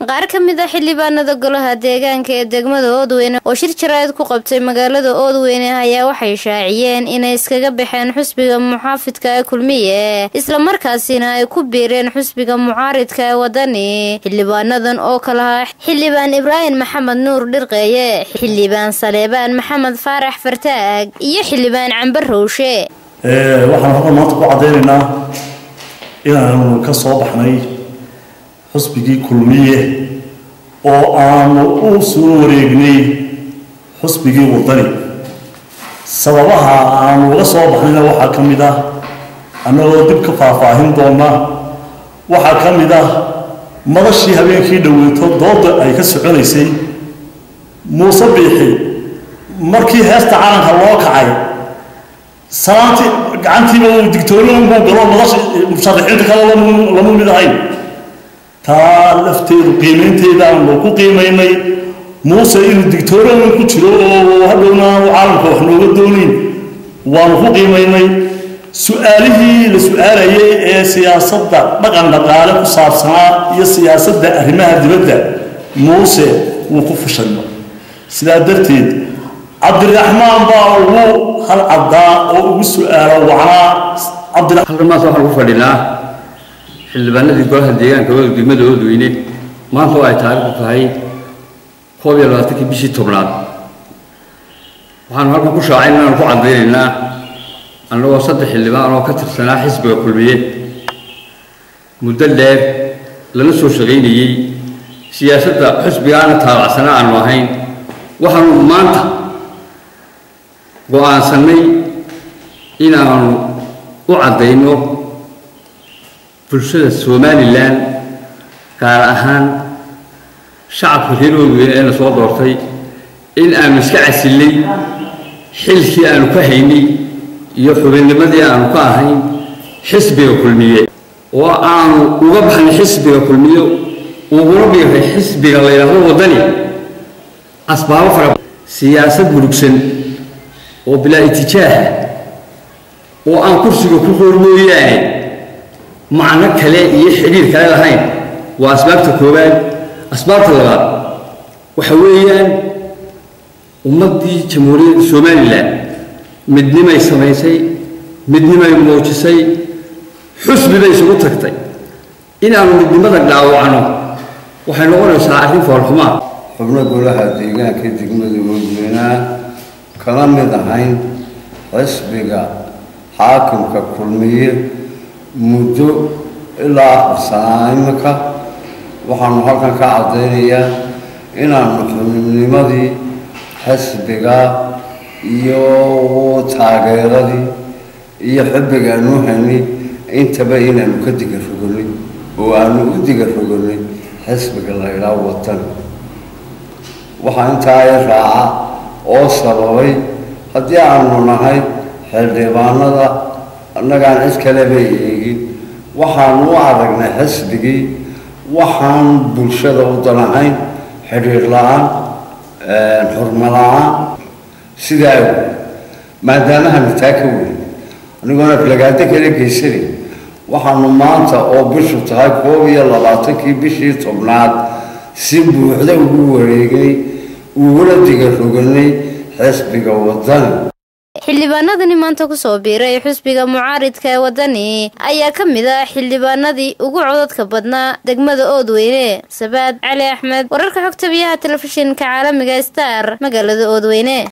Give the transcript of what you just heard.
qaar ka mid a xildhibaanada golaha deegaanka ee degmada oodweyne oo shir jaraa'id ku qabtay magaalada oodweyne ayaa waxay shaaciyeen inay iskaga baxeen xusbiga muxaafidka ee kulmiye islamarkaasina ay ku biireen xusbiga mucaaridka ee wadani xildhibaanadan oo kalahaa xildhibaan ibraahim maxamed nuur dhirqeeye xildhibaan saleebaan maxamed faarax fartaag iyo xildhibaan cambar rowshe waxaan halkan maanta ku caddaynaynaa inaanu ka soo baxnay xusbigii kulmiye oo aanu u soo wareegnay xusbigii wadani sababaha aanu uga soo baxnayna waxaa ka mid ah annagoo dib ka faahfaahin doona waxaa ka mid ah madashii habeenkii dhoweyto dooda ay ka soconaysay muuse biixi markii heesta calanka loo kacay salaantii gacantiiba uu digtooriyan buu galo madasha musharaxiinta kale lama mid ahayn taa lafteedu qiimaynteedaanu ku qiimaynay muuse inuu digtooriyan ku jiro oo hadhowna aanu caalamka wax nooga doonayn waanu ku qiimaynay su-aalihii la su-aalayay ee siyaasadda dhaqan dhaqaale ku saabsanaa iyo siyaasadda arrimaha dibadda muuse wuu ku fushanno sidaa darteed cabdiraxmaan baa ugu hal caddaa oo ugu su-aalo wacnaa halkan maanta waxaan ugu fadhinaa xildhibaanadii golaha deegaanka degmada oodweyne maanta oo ay taariikhdu tahay koob iyo labaatankii bishii tobnaad waxaanu halkan ku shaacayn inaanu ku caddaynaynaa annagoo saddex xildhibaan oo ka tirsanaa xisbiga kulmiye muddo dheer lala soo shaqaynayey siyaasadda xisbigaana taabacsanaa aanu ahayn waxaanu maanta go-aansanay inaanu u caddayno bulshada somalilan gaar ahaan shacabka reer oodweyne eena soo doortay in aanu iska casillay xilkii aanu ka haynay iyo xubinnimadii aanu ka ahayn xisbiga kulmiye oo aanu uga baxnay xisbiga kulmiye uguna biiray xisbiga la yidhaahdo waddani asbaabo fara siyaasad murugsan oo bilaa itijaaha oo aan kursiga ku qoor mooyaane macno kale iyo xidhiir kale lahayn waa asbaabta koowaad asbaabta labaad waxa weeyaan ummaddii jamhuuriyadda somalilan midnimay samaysay midnimay muujisay xusbi bay isugu tagtay inaanu midnimada dhaawacno waxay noqonaysaa arrin foolxumaa xubno golaha deegaanka degmada oodweynaa kala mid ahayn xisbiga xaakimka kulmiye muddo ilaa afar sanaa imika waxaanu halkan ka caddaynayaa inaanu xubnimadii xisbiga iyo taageeradii iyo xubbiga aanu haynay intaba inaanu ka diga rogonay oo aanu u diga rogonay xisbiga la idhaah watan waxaa intaa i raaca oo sababay haddii aanu nahay xildhibaanada annagaan cid kaleba eegin waxaanu u aragnay xisbigii waxaan bulshada u danahayn xidhiir la-aan xurmo la-aan sidaa wey maadaamahanu taa ka weyn anigoona aflagaado kala geysanay waxaanu maanta oo bishu tahay koob iyo labaatankii bishii tobnaad si buuxda ugu wareegay ugula diga roganay xisbiga wadani xildhibaanadani maanta kusoo biiray xusbiga mucaaridka ee wadani ayaa ka mid ah xildhibaanadii ugu codadka badnaa degmada oodweyne sabaad cali axmed wararka xogta biyaha telefishinka caalamiga star magaalada oodweyne